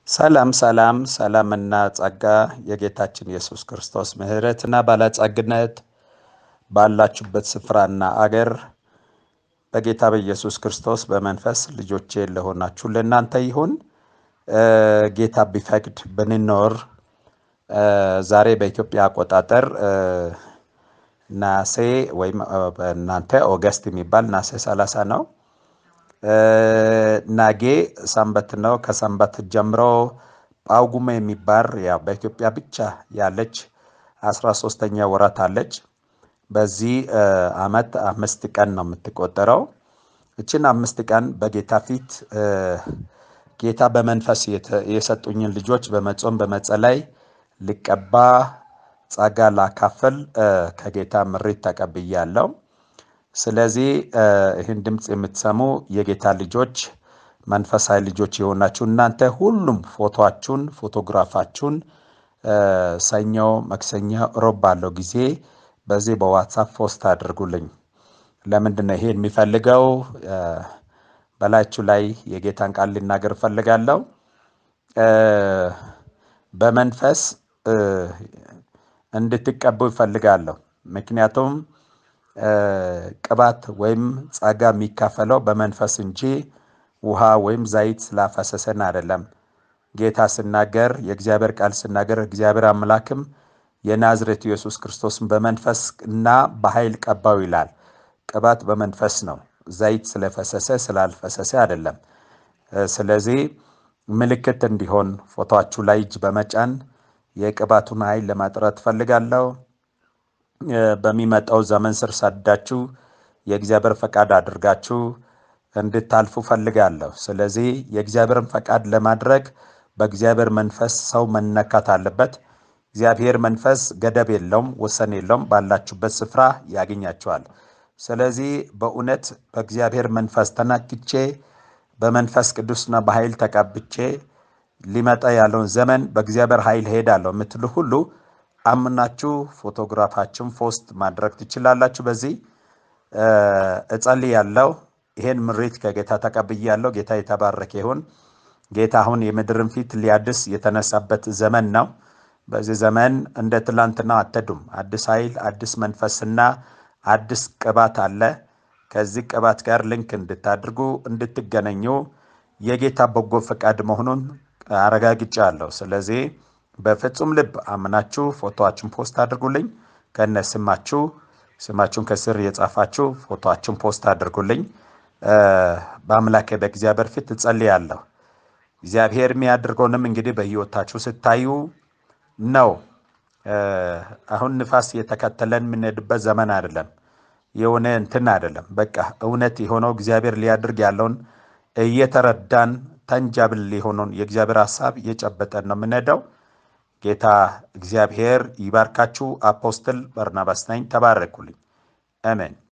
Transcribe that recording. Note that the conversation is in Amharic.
ሰላም ሰላም ሰላምና ጸጋ የጌታችን ኢየሱስ ክርስቶስ ምሕረትና ባለጸግነት ባላችሁበት ስፍራና አገር በጌታ በኢየሱስ ክርስቶስ በመንፈስ ልጆቼ ለሆናችሁ ለእናንተ ይሁን። ጌታ ቢፈቅድ ብንኖር ዛሬ በኢትዮጵያ አቆጣጠር ናሴ ወይም በእናንተ ኦገስት የሚባል ናሴ 30 ነው። ናጌ ሰንበት ነው። ከሰንበት ጀምሮ ጳጉሜ የሚባል ያው በኢትዮጵያ ብቻ ያለች አስራ ሶስተኛ ወራት አለች። በዚህ አመት አምስት ቀን ነው የምትቆጠረው። እችን አምስት ቀን በጌታ ፊት ጌታ በመንፈስ የሰጡኝን ልጆች በመጾም በመጸለይ ልቀባ ጸጋ ላካፍል ከጌታ ምሪት ተቀብያለሁ። ስለዚህ ይህን ድምፅ የምትሰሙ የጌታ ልጆች መንፈሳዊ ልጆች የሆናችሁ እናንተ ሁሉም ፎቶችሁን ፎቶግራፋችሁን ሰኞ፣ መክሰኞ፣ ሮብ ባለው ጊዜ በዚህ በዋትሳፕ ፖስት አድርጉልኝ። ለምንድን ነው ይሄ የሚፈልገው? በላያችሁ ላይ የጌታን ቃል ልናገር እፈልጋለሁ። በመንፈስ እንድትቀቡ ይፈልጋለሁ። ምክንያቱም ቅባት ወይም ጸጋ የሚካፈለው በመንፈስ እንጂ ውሃ ወይም ዘይት ስላፈሰሰን አይደለም። ጌታ ስናገር የእግዚአብሔር ቃል ስናገር እግዚአብሔር አምላክም የናዝሬቱ ኢየሱስ ክርስቶስን በመንፈስ እና በኃይል ቀባው ይላል። ቅባት በመንፈስ ነው፣ ዘይት ስለፈሰሰ ስላልፈሰሰ አይደለም። ስለዚህ ምልክት እንዲሆን ፎቶችሁ ላይ እጅ በመጫን የቅባቱን ኃይል ለማጥራት ፈልጋለሁ። በሚመጣው ዘመን ስር ሰዳችሁ የእግዚአብሔር ፈቃድ አድርጋችሁ እንድታልፉ ፈልጋለሁ። ስለዚህ የእግዚአብሔርን ፈቃድ ለማድረግ በእግዚአብሔር መንፈስ ሰው መነካት አለበት። እግዚአብሔር መንፈስ ገደብ የለውም፣ ወሰን የለውም። ባላችሁበት ስፍራ ያገኛችኋል። ስለዚህ በእውነት በእግዚአብሔር መንፈስ ተናክቼ በመንፈስ ቅዱስና በኃይል ተቀብቼ ሊመጣ ያለውን ዘመን በእግዚአብሔር ኃይል ሄዳለሁ የምትሉ ሁሉ አምናችሁ ፎቶግራፋችሁን ፖስት ማድረግ ትችላላችሁ። በዚህ እጸልያለሁ። ይሄን ምሪት ከጌታ ተቀብያለሁ። ጌታ የተባረከ ይሁን። ጌታ አሁን የምድርን ፊት ሊያድስ የተነሳበት ዘመን ነው። በዚህ ዘመን እንደ ትላንትና አትሄዱም። አዲስ ኃይል፣ አዲስ መንፈስና አዲስ ቅባት አለ። ከዚህ ቅባት ጋር ልንክ እንድታድርጉ እንድትገናኙ የጌታ በጎ ፈቃድ መሆኑን አረጋግጫለሁ። ስለዚህ በፍጹም ልብ አምናችሁ ፎቶአችሁን ፖስት አድርጉልኝ። ከነ ስማችሁ ስማችሁን ከስር የጻፋችሁ ፎቶአችሁን ፖስት አድርጉልኝ። በአምላኬ በእግዚአብሔር ፊት እጸልያለሁ። እግዚአብሔር የሚያደርገውንም እንግዲህ በሕይወታችሁ ስታዩ ነው። አሁን ንፋስ የተከተለን የምንሄድበት ዘመን አይደለም። የሆነ እንትን አይደለም። በቃ እውነት የሆነው እግዚአብሔር ሊያደርግ ያለውን እየተረዳን ተንጃብል የሆነውን የእግዚአብሔር ሀሳብ እየጨበጠን ነው የምንሄደው። ጌታ እግዚአብሔር ይባርካችሁ። አፖስትል በርናባስ ነኝ። ተባረኩልኝ። አሜን።